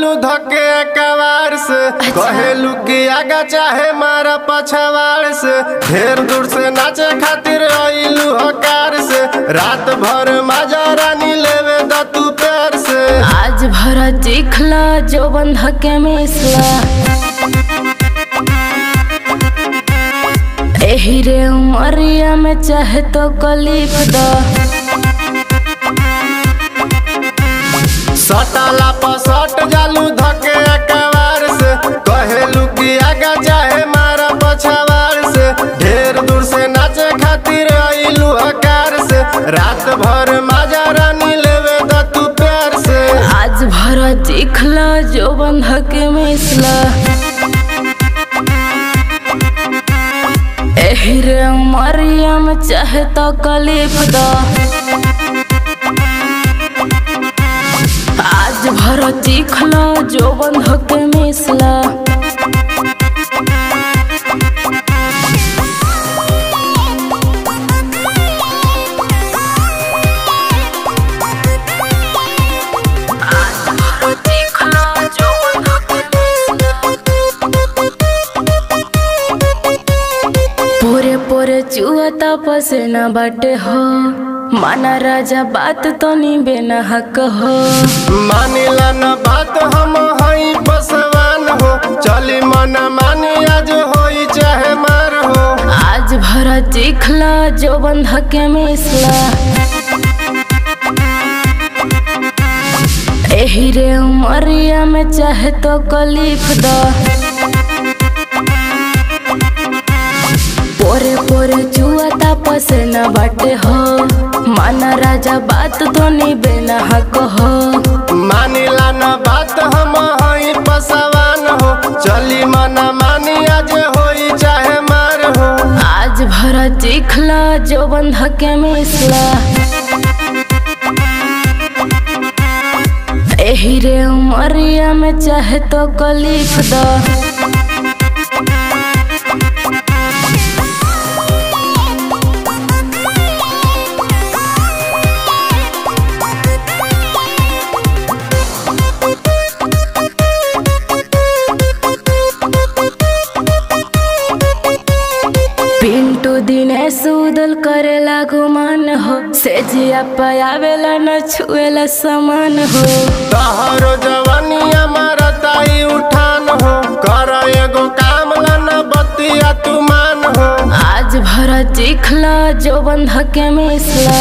जालू धके कवार से कहेलू कि आगा चाहे मारा पछवाड़ से ढेर दूर से नाचे खातिर आइलू हकार से रात भर माजा रानी लेवे द तू प्यार से आज भरा चिखला जो बंध के मिसला एही रे उमरिया में चाहे तो कलीफ द सटाला पसट जालू धके कवार से कहेलू कि आगा चाहे मारा पछवाड़ से ढेर दूर से नाचे खातिर आइलू हकार से रात भर माजा रानी लेवे द तू प्यार से आज भरा चिखला जो बंध के मिसला एही रे उमरिया में चाहे तो कलीफ द आज भरा चिखला जो बंध के मिसला पूरे पूरे चुअता पसेना बाटे हो माना राजा बात तो नी बेना हक हो मानिला न बात हम हई पसवान हो चली मन मानी आज होई चाहे मार हो आज भरा चिखला जो बंध के मिसला एही रे उमरिया में चाहे तो कलीफ द पोरे पोरे चुआता पसेना बाटे हो माना राजा बात तो नी बेना हक हो मानिला न बात हम हई पसवान हो चली मन मानी आज होई चाहे मार हो आज भरा चिखला जो बंध के मिसला एही रे उमरिया में चाहे तो कलीफ द पिंटू दिने सुदल करेला गुमान हो से जिया पयावेला न छुएला समान हो तहरो जवानिया मारताई उठान हो कर एगो काम ला न बतिया तू मान हो आज भरा चिखला जो बंध के मिसला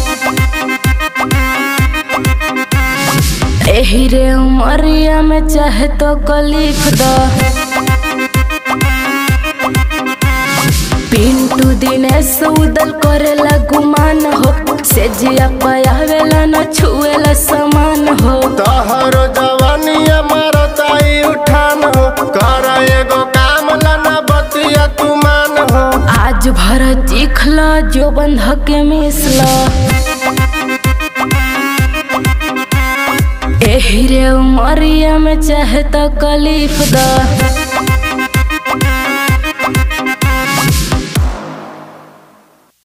एही रे उमरिया में चाहे तो कलीफ द पिंटू दिने सौदल करेला गुमान हो से जिया पयावेला न छुएला समान हो तहरो जवानिया मारताई उठान हो कर एगो काम ला न बतिया तू मान हो आज भरा चिखला जो बंध के मिसला एही रे उमरिया में चाहे तो कलीफ द